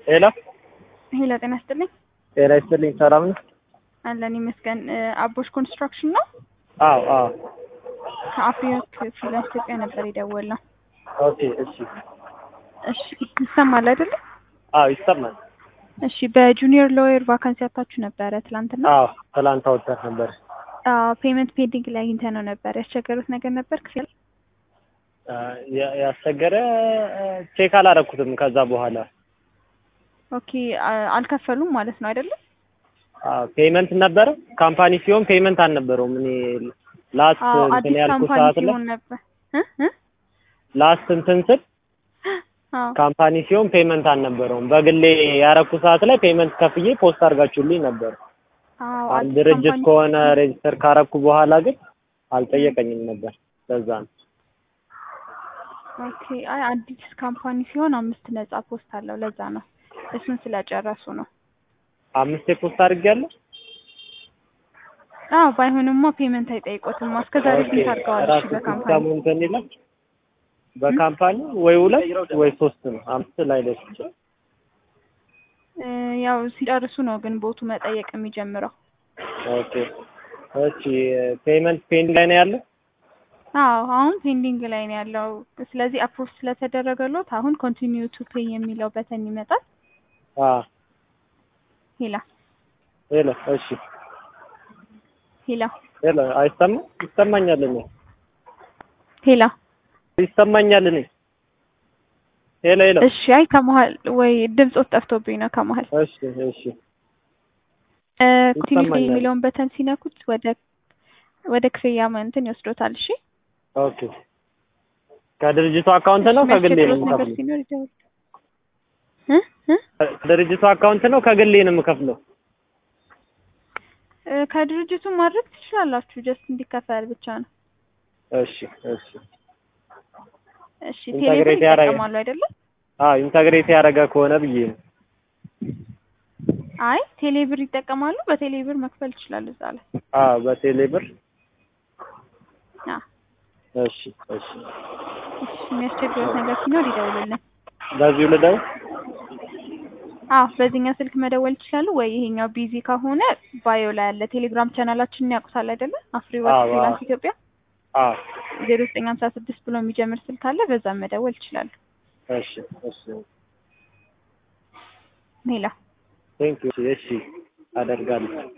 ሄሎ ሄሎ ጤና ይስጥልኝ። ጤና ይስጥልኝ። ሰላም ነው? አለን ይመስገን። አቦሽ ኮንስትራክሽን ነው። አዎ አዎ። ከአፍሪክ ፍሪላንስ ኢትዮጵያ ነበር የደወልነው። ኦኬ እሺ። እሺ ይሰማል አይደለ? አዎ ይሰማል። እሺ በጁኒየር ሎየር ቫካንሲ አታችሁ ነበረ ትላንትና? አዎ ትላንት አውጥተን ነበር። አዎ ፔመንት ፔንዲንግ ላይ አግኝተን ነው ነበር። ያስቸገሩት ነገር ነበር ክፍያ? ያ- ያስቸገረ ቼክ አላረኩትም። ከዛ በኋላ ኦኬ አ- አልከፈሉም ማለት ነው አይደለም? ፔመንት ነበረ። ካምፓኒ ሲሆን ፔመንት አልነበረውም። እኔ ላስት አዎ እንትን አዲስ ያልኩ ካምፓኒ ሰዓት ላይ ሲሆን ነበር እ እ ላስት እንትን ስል አዎ ካምፓኒ ሲሆን ፔመንት አልነበረውም። በግሌ ያረኩ ሰዓት ላይ ፔመንት ከፍዬ ፖስት አድርጋችሁልኝ ነበር። አዎ አንድ አዲስ ድርጅት ካምፓኒ ከሆነ ሬጅስተር ካረኩ በኋላ ግን አልጠየቀኝም ነበር። ለዛ ነው። ኦኬ አይ አዲስ ካምፓኒ ሲሆን አምስት ነጻ ፖስት አለው ለዛ ነው። እሱን ስለጨረሱ ነው። አምስቴ ፖስት አድርጌያለሁ። አዎ ባይሆንማ ፔመንት አይጠይቆትም። እስከዛሬ ኦኬ ስንት አድርገዋል? እሺ ራሱ በካምፓኒ ሲስተሙ እንትን ይላል። በካምፓኒ ወይ ሁለት ወይ ሶስት ነው። አምስት ላይ ደስ ይችላል። እ ያው ሲጨርሱ ነው ግን ቦቱ መጠየቅ የሚጀምረው። ኦኬ እሺ ፔመንት ፔንድ ላይ ነው ያለው። አዎ አሁን ፔንዲንግ ላይ ነው ያለው። ስለዚህ አፕሮቭ ስለተደረገሎት አሁን ኮንቲኒዩ ቱ ፔይ የሚለው በተን ይመጣል። አ ሄላ ሄሎ እሺ ሄላ ሄሎ አይሰማ ይሰማኛል። እኔ ሄላ ይሰማኛል። እኔ ሄሎ ሄሎ እሺ አይ ከመሀል ወይ ድምፆት ጠፍቶብኝ ነው ከመሀል እሺ እሺ እ ኮንቲኒዩ ፔይ ይሰማኛል። የሚለውን በተን ሲነኩት ወደ ወደ ክፍያ እንትን ይወስዶታል። እሺ ኦኬ ከድርጅቱ አካውንት ነው ከግሌ ነው የሚያስቸግሮት ነገር የምከፍለው? ሲኖር ይደውል እ እ ከድርጅቱ አካውንት ነው ከግሌ ነው የምከፍለው? እ ከድርጅቱ ማድረግ ትችላላችሁ። ጀስት እንዲከፈል ብቻ ነው። እሺ እሺ እሺ ኢንተግሬት ቴሌብር ያደረገ- ይጠቀማሉ አይደለም? አዎ ኢንተግሬት ያደረገ ከሆነ ብዬ ነው። አይ ቴሌብር ይጠቀማሉ። በቴሌብር መክፈል ይችላሉ እዛ ላይ። አዎ በቴሌ ብር አዎ እሺ እሺ እሺ የሚያስቸግሩት ነገር ሲኖር ይደውሉልን። በዚሁ ልደው አዎ በዚህኛው ስልክ መደወል ይችላሉ ወይ ይሄኛው ቢዚ ከሆነ ባዮ ላይ ያለ ቴሌግራም ቻናላችንን ያውቁታል አይደለ? አፍሪ ወርክ አዎ፣ ፍሪላንስ አዎ። ኢትዮጵያ አዎ ዜሮ ዘጠኝ ሀምሳ ስድስት ብሎ የሚጀምር ስልክ አለ። በዛም መደወል ይችላሉ። እሺ እሺ ሜላ ቴንክ ዩ እሺ አደርጋለሁ።